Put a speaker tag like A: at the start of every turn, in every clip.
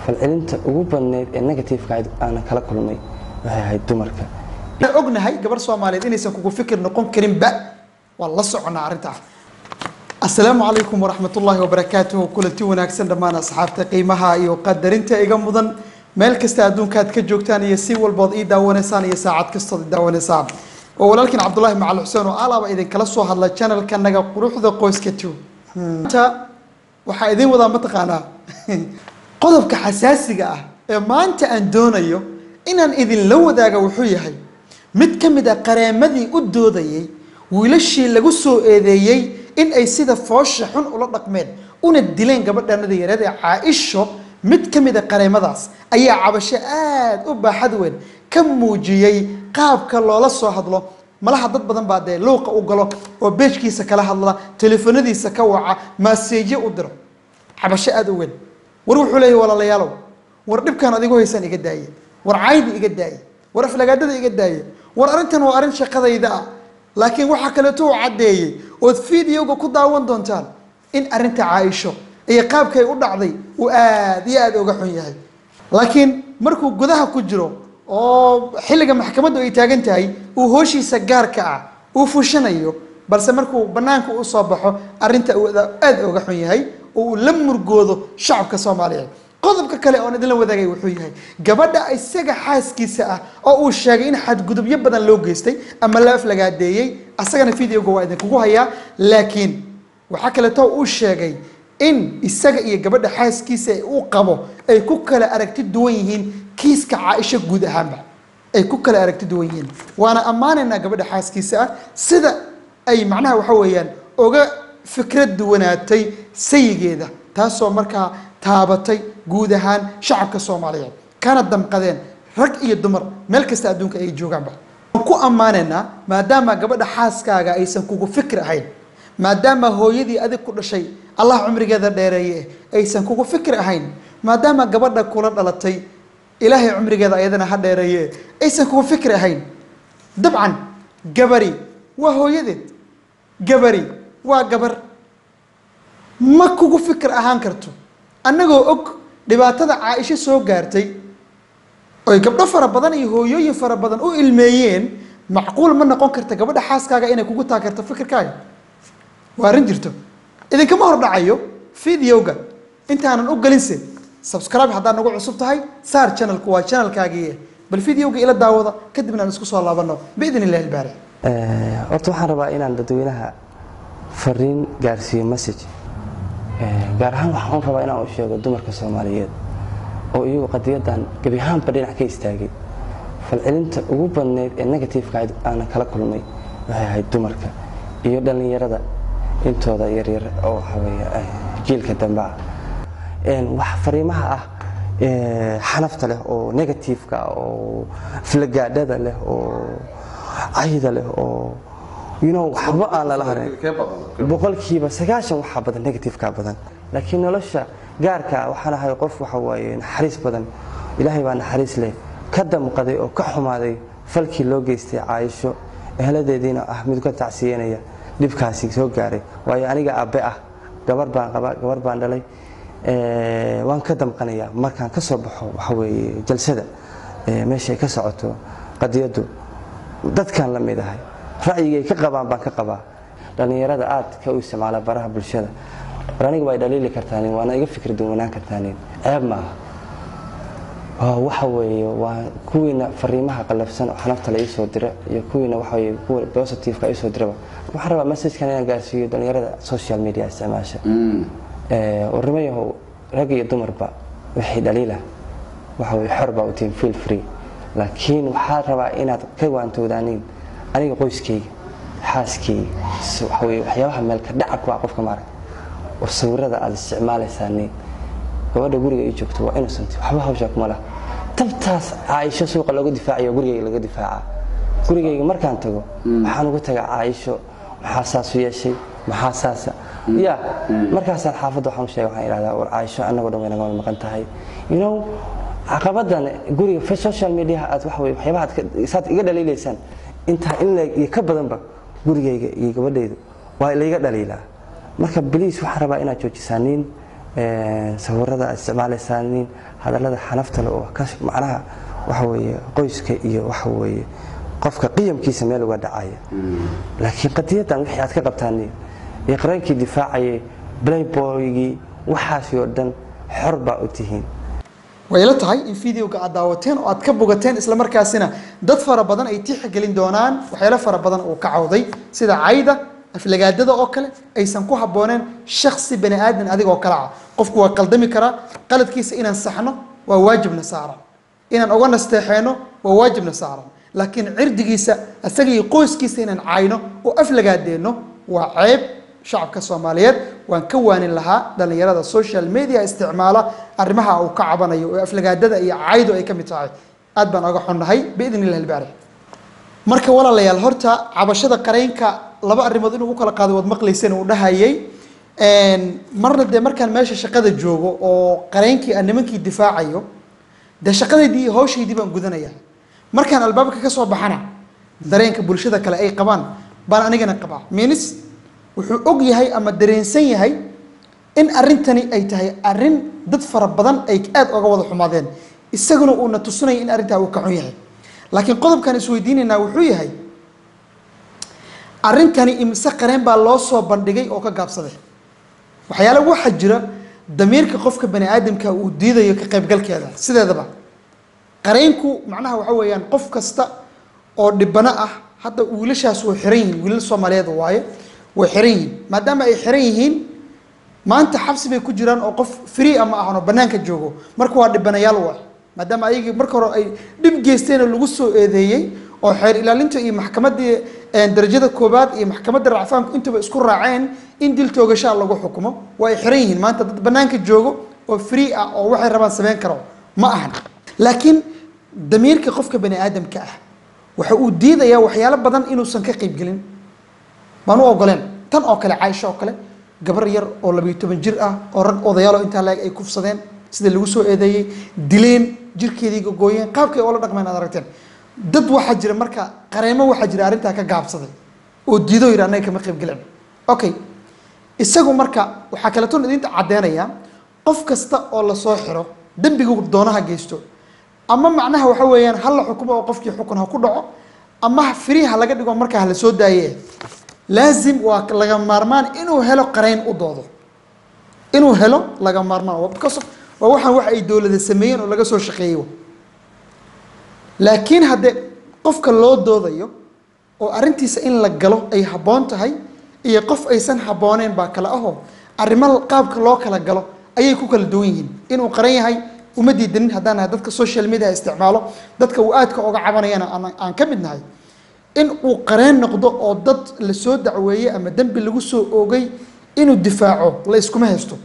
A: falcelinta ugu badneyd ee negativeka aanan kala kulmay waxay ahayd dumarka
B: waxaan ognahay gabar soomaaliyeed inaysan kugu fikir noqon karinba waan la soconaa arrintaa asalaamu calaykum waraxmatullaahi wabarakaatuhu kulanti wanaagsan dhammaan asxaabta qiimaha iyo qadarinta iga mudan meel kasta adduunka aad ka joogtaan iyo si walbood ii daawanaysaan iyo saacad kastood ii daawanaysaan waa walaalkiin cabdulaahi macali xuseen oo alaaba idinkala soo hadla channelkanaga quruxda qoyska two maanta waxaa idin wadaa mataqaanaa qodobka xasaasiga ah ee maanta aan doonayo inaan idinla wadaaga wuxuu yahay mid ka mid a qareemadii u doodayay wiilashii lagu soo eedeeyey in ay sida foosha xun ula dhaqmeen una dileen gabadhanada yareed ee caaisho mid ka mid a qareemadaas ayaa cabasho aada u baaxad weyn ka muujiyey qaabka loola soo hadlo malaha dad badan baa dee luuqa u galo oo beejkiisa kala hadla teleefanadiisa ka waca maaseeje u diro cabasho aada u weyn war wuxuu leeyahy walaalayaalow war dhibkan adigu haysan iga daaye war caydi iga daaye war aflagaadada iga daaye war arrintan waa arrin shaqadayda ah laakiin waxaa kaleeto uu caddeeyey ood videoga ku daawan doontaan in arrinta caaisho iyo qaabkay u dhacday uu aada iyo aada uga xun yahay laakiin markuu gudaha ku jiro oo xilliga maxkamaddu ay taagan tahay uu hooshiisa gaarka ah uu fushanayo balse markuu bannaanka u soo baxo arrinta uu aada uga xun yahay oo uu la murgoodo shacabka soomaaliyeed qodobka kale oon idinla wadaagay wuxuu yahay gabadha isaga xaaskiisa ah oo uu sheegay in xadgudubyo badan loo geystay ama la aflagaadeeyey asagana videoga waa idinkugu hayaa laakiin waxaa kaleeto uu sheegay in isaga iyo gabadha xaaskiisa uu qabo ay ku kala aragti duwan yihiin kiiska caaisho guud ahaanba ay ku kala aragti duwan yihiin waana ammaanaynaa gabadha xaaskiisa ah sida ay macnaha waxa weeyaan oga fikrad duwanaatay sayigeeda taasoo markaa taabatay guud ahaan shacabka soomaaliyeed kana damqadeen rag iyo dumar meel kasta adduunka ay joogaanba waan ku ammaanaynaa maadaama gabadha xaaskaaga aysan kugu fikir ahayn maadaama hooyadii adig ku dhashay allah cumrigeeda dheereeye aysan kugu fikir ahayn maadaama gabadha kula dhalatay ilaahay cumrigeeda ayadana ha dheereeye aysan kugu fikir ahayn dabcan gabari waa hooyadeed gabari waa gabar ma kugu fikir ahaan karto annagoo og dhibaatada caaisho soo gaartay oy gabdho fara badan iyo hooyooyin fara badan u ilmeeyeen macquul ma noqon karta gabadha xaaskaaga inay kugu taageerto fikirkaaga waa arrin jirto idinkama hordhacayo videoga intaanan u gelinse subscribe haddaad nagu cusub tahay saar channelku waa channelkaagii bal videoga ila daawada kadibna aan isku soo laabano biidn illahi ilbaari
A: horta waxaan rabaa inaan dadweynaha fariin gaarsiiyo message gaar ahaan waxaan rabaa inaan u sheego dumarka soomaaliyeed oo iyagu qadiyadan gebi ahaanba dhinac ka istaagay falcelinta ugu badneyd ee negativeka aanan kala kulmay waxay ahayd dumarka iyo dhallinyarada intooda yaryar oo waxaweeye jiilka dambe ah wax fariimaha ah xanafta leh oo negativeka oo flagaadhada leh oo cayda leh oo you know waxba aan lala harin boqolkiiba sagaashan waxaa badan negativeka badan laakiin nolosha gaarka waxaan ahay qof waxa waaye naxariis badan ilaahay baa naxariis leh ka damqaday oo ka xumaaday falkii loo geystay caaisho eheladeediina ah mid ka tacsiyanaya dhibkaasi soo gaaray waayo aniga aabbe ah gabar baan qaba gabar baan dhalay waan ka damqanayaa markaan ka soo baxo waxa weeye jalsada meeshay ka socoto qadiyaddu dadkaan la mid ahay ra'yigay ka qabaan baan ka qabaa dhallinyarada aad ka u isticmaala baraha bulshada war aniga waa dhaliili kartaanin waana iga fikri duwanaan kartaanin ceeb maaha waxa weeye waa kuwiina fariimaha qalafsan oo xanafta la iisoo dira iyo kuwiina waxa weye kuwa positiveka iisoo diraba waxaan rabaa messagekan inaan gaarsiiyo dhallinyarada social media isticmaasha warnimayahow rag iyo dumarba wixii dhaliila waxa weye xor baa u tihin feel free laakiin waxaa rabaa inaad ka waantowdaaniin aniga qoyskayga xaaskayga waxaweye waxyaabaha meelka dhaca ku ah qofka maarag war sawirada aad isticmaalaysaaniin gabadha guriga ii joogto waa innocent waxba hawshaa kuma lah tabtaas caaisho suuqa looga difaacayo gurigayga laga difaaca gurigayga markaan tago waxaan uga tagaa caaisho maxaa saasu yeeshay maxaa saasa ya markaasaan xaafadda waxaan u sheega waxaan idhahdaa war caaisho annagoo dhan way naga maqan tahay you know caqabadan guriga social media aad waxa weye waxyaabaha aad saad iga dhaliilaysaan intaa in la iyo ka badanba gurigayga iyo gabadhaydu waa layga dhaliilaa marka bliis waxaan rabaa inaad joojisaaniin sawirada aad isticmaalaysaaniin hadallada xanafta le oo ka macnaha waxa weeye qoyska iyo waxa weeye qofka qiyamkiisa meel uga dhacaya laakiin qadiyaddan wixii aad ka qabtaaniin iyo qareenkii difaacayay playboygii waxaasi oo dhan xor baa u tihiin
B: way la tahay in videoga aad daawateen oo aad ka bogateen isla markaasina dad fara badan ay tixgelin doonaan waxyaalo fara badan uu ka cawday sida cayda aflagaadada oo kale aysan ku habbooneen shaksi bani aadan adig oo kale ah qofku waa qaldami karaa qaladkiisa inaan saxno waa waajibna saaran inaan uga nasteexeeno waa waajibna saaran laakiin cirdigiisa isaga iyo qoyskiisa inaan cayno oo aflagaadeeno waa ceeb shacabka soomaaliyeed waan ka waanin lahaa dhallinyarada social media isticmaala arrimaha uu ka cabanayo oo aflagaadada iyo caydu ay ka mid tahay aad baan oga xunnahay biidn illahi albaari marka walaalayaal horta cabashada qareynka laba arrimood inuu u kala qaado waad maqlayseen uu dhahayay marna dee markaan meesha shaqada joogo oo qareynkii aan nimankii difaacayo dee shaqadaydii iyo hawshaydii baan gudanaya markaan albaabka ka soo baxana dareenka bulshada kale ay qabaan baan anigana qabaa minis wuxuu og yahay ama dareensan yahay in arrintani ay tahay arrin dad fara badan ay aada oga wada xumaadeen isaguna uuna tusinaya in arrintaa uu ka xun yahay laakiin qodobkan isweydiinaynaa wuxuu yahay arrintani imise qareen baa loo soo bandhigay oo ka gaabsaday waxyaala waxaa jira damiirka qofka bani aadamka uu diidayo ka qaybgalkeeda sideedaba qareenku macnaha waxa weeyaan qof kasta oo dhibano ah hadda wiilashaas way xiran yihiin wiilal soomaaliyeed waaye way xiran yihiin maadaama ay xiran yihiin maanta xabsi bay ku jiraan oo qof free ama ahan oo banaanka joogo marka waa dhibanayaal waay maadaama ayagii marka hore ay dhib geysteen oo lagu soo eedeeyey oo xeer ilaalinta iyo maxkamaddii darajada koobaad iyo maxkamadda racfaanku intaba isku raaceen in dil toogashaa lagu xukumo waa ay xiran yihiin maanta dad banaanka joogo oo free ah oo waxay rabaan sameyn karo ma ahan laakiin damiirka qofka bani aadamka ah waxa uu diidayaa waxyaalo badan inuusan ka qaybgelin baan u ogoleen tan oo kale caaisho oo kale gabar yar oo labayo toban jir ah oo rag odayaalo intaa laeg ay kufsadeen sida lagu soo eedeeyey dileen jirkeedii gogooyeen qaabkay oola dhaqmeen aad aragteen dad waxaa jira marka qareemo waxaa jira arrintaa ka gaabsaday oo diidoo yidhi annaga kama qaybgelin okay isagu marka waxaa kaleetoon idinta caddeenaya qof kasta oo lasoo xiro dembigu doonaha geysto ama macnaha waxa weeyaan ha la xukumo oo qofkii xukun ha ku dhaco ama firi ha laga dhigo markaa hala soo daaye laazim waa laga maarmaan inuu helo qareyn u doodo inuu helo laga maarmaan because waa waxaan wax ay dowlada sameeyeen oo laga soo shaqeeyey laakiin haddee qofka loo doodayo oo arrintiisa in la galo ay habboon tahay iyo qof aysan habbooneen baa kale ahoo arrimo qaabka loo kala galo ayay ku kala duwan yihiin inuu qaran yahay uma diidanin haddaan nahay dadka social media isticmaalo dadka uu aadka oga cabanayana aan ka mid nahay in uu qareen noqdo oo dad la soo dacweeyey ama dembi lagu soo oogay inuu difaaco la iskuma haysto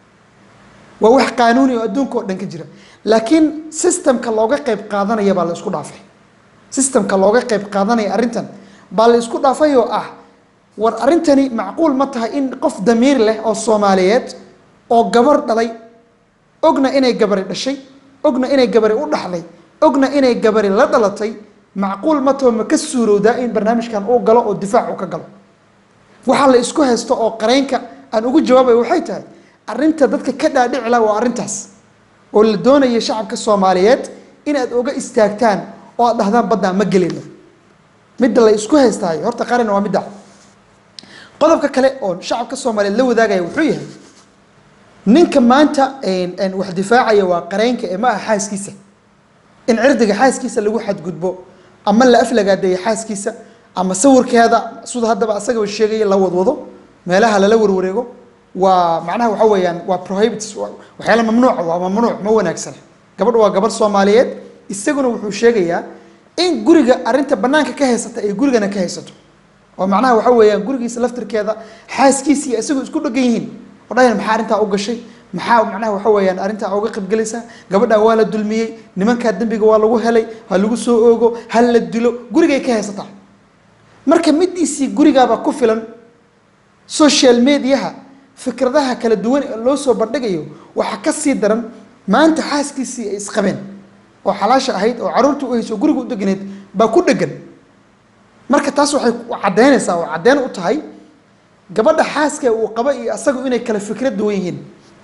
B: waa wax qaanuuni oo adduunka oo dhan ka jira laakiin systemka looga qayb qaadanaya baa la isku dhaafay systemka looga qayb qaadanaya arrintan baa la isku dhaafay oo ah war arrintani macquul ma tahay in qof damiir leh oo soomaaliyeed oo gabar dhalay ogna inay gabari dhashay ogna inay gabari u dhaxlay ogna inay gabari la dhalatay macquul ma taho ma ka suurowdaa in barnaamijkan uu galo oo difaac uu ka galo waxaa la isku haysto oo qareynka aan ugu jawaabay waxay tahay arrinta dadka ka dhaadhicila waa arrintaas oo la doonaya shacabka soomaaliyeed inaad oga istaagtaan oo aad dhahdaan baddaa ma gelino midda la isku haystaayo horta qaran waa midda qodobka kale oo shacabka soomaaliyeed la wadaagaya wuxuu yahay ninka maanta wax difaacaya waa qareynka ee ma aha xaaskiisa in cirdiga xaaskiisa lagu xadgudbo ama la aflagaadeeyo xaaskiisa ama sawirkeeda sida haddaba asagaba sheegaya la wadwado meelaha lala warwareego waa macnaha waxa weeyaan waa prohibits waxyaala mamnuuca waa mamnuuc ma wanaagsana gabadha waa gabadh soomaaliyeed isaguna wuxuu sheegayaa in guriga arrinta banaanka ka haysata ay gurigana ka haysato oo macnaha waxa weeyaan gurigiisa laftirkeeda xaaskiisa iyo isagu isku dhegan yihiin oo dhahayn maxaa arrintaa u gashay maxaa macnaha waxa weeyaan arrintaa uga qaybgelaysaa gabadhaa waa la dulmiyey nimankaa dembiga waa lagu helay ha lagu soo oogo ha la dilo gurigay ka haysataa marka midiisii gurigaaba ku filan social mediaha fikradaha kala duwan ee loo soo bandhigayo waxaa ka sii daran maanta xaaskiisii ay isqabeen oo xalaasha ahayd oo caruurta u hayso guriga u deganeed baa ku dhegan marka taas waxay caddeynaysaa oo caddeyn u tahay gabadha xaaska uu qaba iyo asagu inay kala fikra duwan yihiin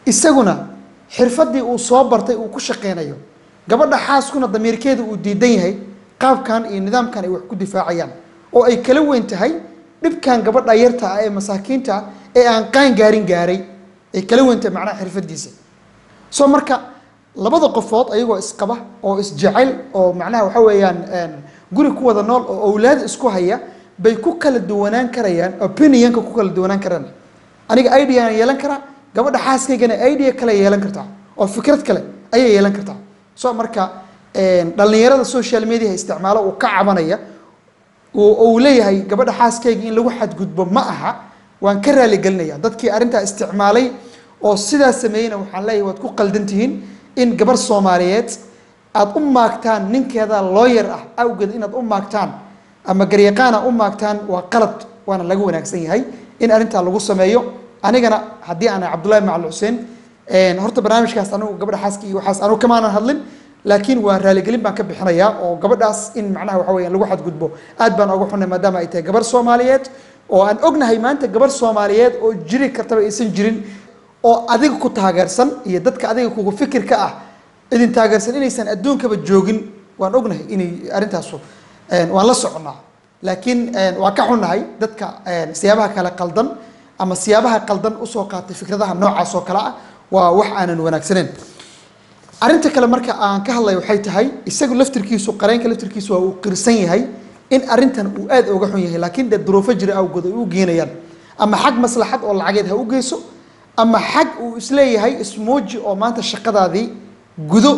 B: isaguna xirfadii uu soo bartay uu ku shaqeynayo gabadha xaaskuna damiirkeeda uu diidan yahay qaabkan iyo nidaamkan ay wax ku difaacayaan oo ay kala weyn tahay dhibkan gabadha yarta ah ee masaakiinta ah ee aan qaan gaarin gaaray ay kala weyn tahay macnaha xirfadiisa soo marka labada qofood ayagoo isqaba oo isjecel oo macnaha waxa weeyaan guri ku wada nool oo awlaad isku haya bay ku kala duwanaan karayaan opinionka ku kala duwanaan karaan aniga ideaan yeelan karaa gabadha xaaskaygana idea kale yeelan kartaa oo fikrad kale ayay yeelan kartaa so marka dhalinyarada social media isticmaalo uu ka cabanaya uu leeyahay gabadha xaaskayga in lagu xadgudbo ma aha waan ka raaligelinaya dadkii arrintaa isticmaalay oo sidaa sameeyeyna waxaan leeyahay waad ku qaldan tihiin in gabarh soomaaliyeed aada u maagtaan ninkeeda looyar ah awgeed inaad u maagtaan ama garyaqaana u maagtaan waa qalad waana laga wanaagsan yahay in arrintaa lagu sameeyo anigana haddii aan cabdullahi macali xuseen horta barnaamijkaas anigu gabadha xaaska iyo waxaas anigu kamaanan hadlin laakiin waa raaligelin baan ka bixinayaa oo gabadhaas in macnaha waxa weeyaan lagu xadgudbo aad baan oga xunnay maadaama ay tahay gabarh soomaaliyeed oo aan ognahay maanta gabarh soomaaliyeed oo jiri kartaba aysan jirin oo adiga ku taageersan iyo dadka adiga kugu fikirka ah idin taageersan inaysan adduunkaba joogin waan ognahay inay arrintaasu waan la soconnaa laakiin waan ka xunnahay dadka siyaabaha kale qaldan ama siyaabaha qaldan usoo qaatay fikradaha noocaas oo kale ah waa wax aanan wanaagsaneyn arrinta kale marka aan ka hadlay waxay tahay isagu laftirkiisu qareenka laftirkiisu waa uu qirsan yahay in arrintan uu aad uga xun yahay laakiin dee duruufo jira awgood ay u geenayaan ama xag maslaxad oo lacageed ha u geyso ama xag uu isleeyahay ismooji oo maanta shaqadaadii gudo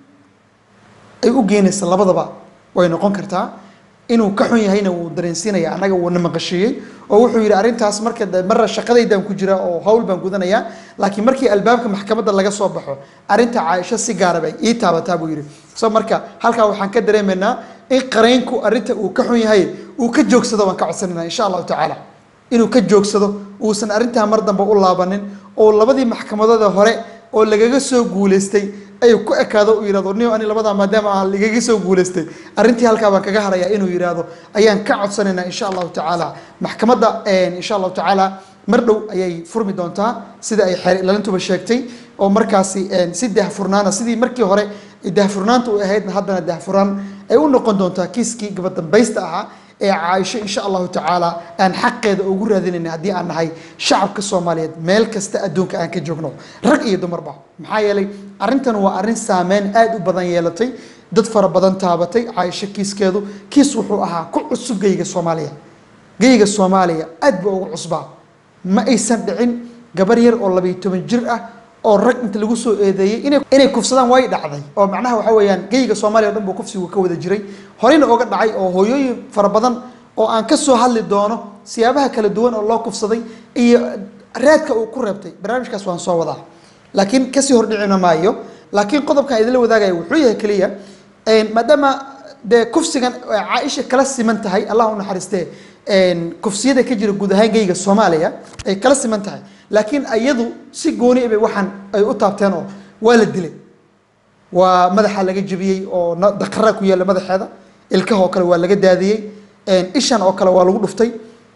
B: ay u geenaysa labadaba way noqon kartaa inuu ka xun yahayna wuu dareensiinaya annaga wuuna maqashiiyey oo wuxuu yidhi arrintaas marka de marra shaqadaydaan ku jira oo hawl baan gudanayaa laakiin markii albaabka maxkamadda laga soo baxo arrinta caaisho si gaara bay ii taabataa buu yidhi so marka halkaa waxaan ka dareemaynaa in qareynku arrinta uu ka xun yahay uu ka joogsado waan ka codsanayna insha allahu tacaala inuu ka joogsado uusan arrintaa mar dambe u laabanin oo labadii maxkamadooda hore oo lagaga soo guuleystay ay ku ekaado uu yihahdo ni ani labadaa maadaama ah lagaga soo guuleystay arrintii halkaa baan kaga harayaa inuu yihahdo ayaan ka codsanaynaa insha allahu tacaala maxkamadda insha allahu tacaala mar dhow ayay furmi doontaa sida ay xeer ilalintuba sheegtay oo markaasi si dahfurnaana sidii markii hore dahfurnaanta u ahaydna haddana dahfurnaan ay u noqon doontaa kiiskii gabadambaysta ahaa ee caaisho insha allahu tacaala aan xaqeeda ugu raadinayna haddii aan nahay shacabka soomaaliyeed meel kasta adduunka aan ka joogno rag iyo dumarba maxaa yeelay arrintan waa arrin saameyn aada u badan yeelatay dad fara badan taabatay caaisho kiiskeedu kiis wuxuu ahaa ku cusub geyga soomaaliya geyga soomaaliya aad buu ugu cusbaa ma aysan dhicin gabar yar oo labayo toban jir ah oo rag inta lagu soo eedeeyey inay inay kufsadaan way dhacday oo macnaha waxa weeyaan geyga soomaaliya o dhan buu kufsigu ka wada jiray horeyna oga dhacay oo hooyooyin fara badan oo aan ka soo hadli doono siyaabaha kala duwan oo loo kufsaday iyo raadka uu ku reebtay barnaamijkaas waan soo wadaa laakiin kasii hordhicina maayo laakiin qodobkan idinla wadaagaya wuxuu yahay keliya maadaama dee kufsigan caaisha kala siman tahay allah u naxariistee kufsiyada ka jira guud ahaan geyga soomaaliya ay kala siman tahay laakiin iyadu si gooni bay waxaan ay u taabteen oo waa la dilay waa madaxa laga jebiyey oo daqara ku yaalla madaxeeda ilkaha oo kale waa laga daadiyey ishan oo kale waa lagu dhuftay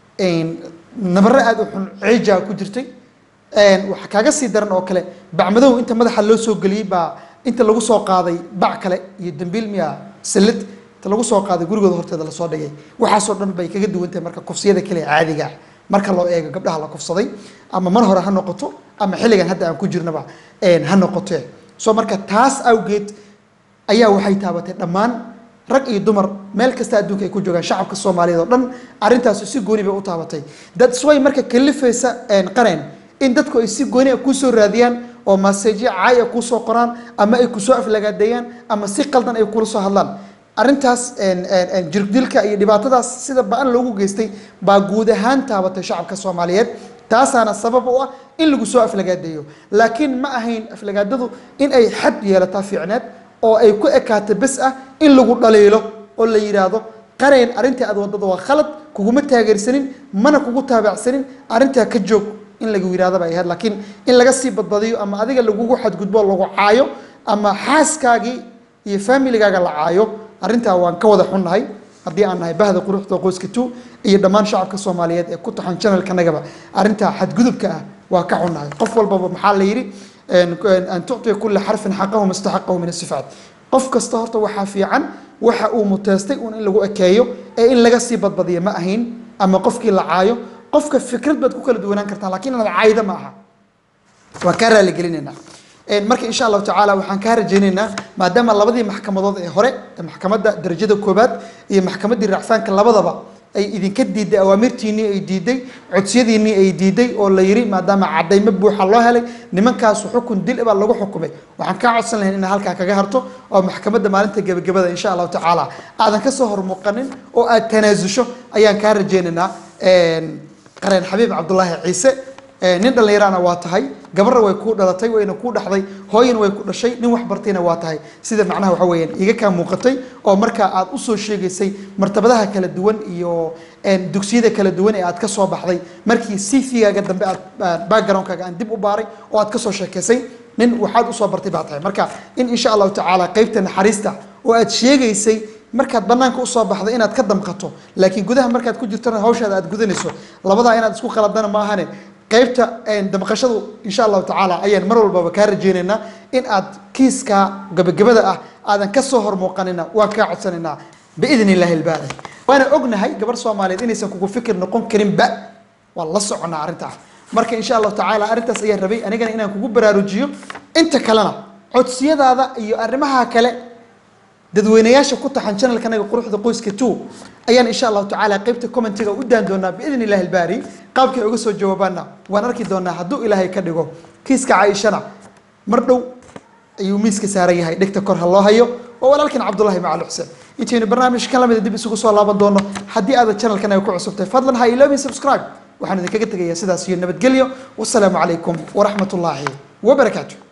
B: nabaro aada u xun ciijaa ku jirtay waxaa kaaga sii daran oo kale bacmadow inta madaxa loo soo geliyey baa inta lagu soo qaaday bac kale iyo dambiil miya sallid inta lagu soo qaaday gurigooda horteeda lasoo dhigay waxaasoo dhan bay kaga duwan tahay marka kufsiyada kale caadiga ah marka loo eego gabdhaha la kufsaday ama mar hore ha noqoto ama xilligan hadda aan ku jirnaba ha noqote soo marka taas awgeed ayaa waxay taabatay dhammaan rag iyo dumar meel kasta adduunka ay ku joogaan shacabka soomaaliyeed oo dhan arrintaasi si gooni bay u taabatay dadsway marka kalifaysa qareen in dadku ay si gooni a kuusoo raadiyaan oo maseejyo caay a kuusoo qoraan ama ay kusoo aflagaadeeyaan ama si qaldan ay kula soo hadlaan arrintaas jirgdilka iyo dhibaatadaas sida ba-an loogu geystay baa guud ahaan taabatay shacabka soomaaliyeed taasaana sabab u ah in lagu soo aflagaadeeyo laakiin ma ahayn aflagaadadu in ay xad yeelataa fiicneed oo ay ku ekaato bes ah in lagu dhaliilo oo la yidhaahdo qareen arrintii aad wadada waa khalad kuguma taageersanin mana kugu taabacsanin arrintaa ka joog in lagu yidhahdo bay ahayd laakiin in laga sii badbadiyo ama adiga lagugu xadgudbo lagu caayo ama xaaskaagii iyo familigaaga la caayo arrintaa waan ka wada xunnahay haddii aan nahay bahda quruxda qoyska two iyo dhammaan shacabka soomaaliyeed ee ku taxan janalkanagaba arrintaa xadgudubka ah waa ka xunnahay qof walbaba maxaa la yidhi an tucطiya kula xarfin xaqahu mustaxaqahu min asifaat qof kasta horta waxaa fiican waxa uu muteestay un in lagu ekeeyo ee in laga sii badbadiyo ma ahayn ama qofkii la caayo qofka fikrad baad ku kala duwanaan kartaan lakin inaad caayda ma aha waan kaa raaligelinaynaa marka insha allahu tacaala waxaan kaa rajaynaynaa maadaama labadii maxkamadood ee hore maxkamadda darajada koobaad iyo maxkamaddii racfaanka labadaba ay idinka diiday awaamirtiinii ay diiday codsiyadiinii ay diiday oo la yiri maadaama cadaymo buuxa loo helay nimankaasu xukun dil baa lagu xukumay waxaan kaa codsan lahayn inaad halkaa kaga harto oo maxkamadda maalinta gebagabada insha allahu tacaala aadan kasoo hormuuqanin oo aad tanaasusho ayaan kaa rajaynaynaa qareen xabiib cabdulaahi ciise nin dhallinyarana waa tahay gabarra way kuu dhalatay wayna kuu dhaxday hooyana way ku dhashay nin wax bartayna waa tahay sida macnaha waxa weeyaan iga kaa muuqatay oo markaa aad usoo sheegaysay martabadaha kala duwan iyo dugsiyada kala duwan ee aad ka soo baxday markii cvgaaga dambe aad backgroundkaaga aan dib u baaray oo aad kasoo sheekaysay nin waxaad usoo bartay baa tahay marka in insha allahu tacaala qeybta naxariista oo aad sheegaysay markaad banaanka usoo baxdo inaad ka damqato laakiin gudaha markaad ku jirtona hawshaada aad gudanayso labadaa inaad isku qaladana ma ahane qaybta damqashadu insha allahu tacaala ayaan mar walbaba kaa rajeynaynaa in aad kiiska gabagabada ah aadan kasoo hormuuqanina waan kaa codsanaynaa biidn illahi ilbaari waana ognahay gabar soomaaliyeed inaysan kugu fikir noqon karinba waan la soconaa arrintaa marka insha allahu tacaala arrintaas ayaan rabay anigana inaan kugu baraarujiyo inta kalena codsiyadaada iyo arrimaha kale dadweynayaasha ku taxan channelkanaga quruxda qoyska two ayaan insha allahu tacaala qeybta commentiga u daan doonaa biidn illahi ilbaari qaabkay uga soo jawaabaana waan arki doonaa hadduu ilaahay ka dhigo kiiska caaishana mar dhow ayuu miiska saaran yahay dhegta kor ha loo hayo waa walaalkan cabdullahi macal xuseen intaynu barnaamijkan lamida dib isugu soo laaban doono haddii aada channelkanaga ku cusubtay fadlan ha iloobin subscribe waxaan idinkaga tegayaa sidaas iyo nabadgelyo wasalaamu calaykum waraxmat ullaahi wabarakaatu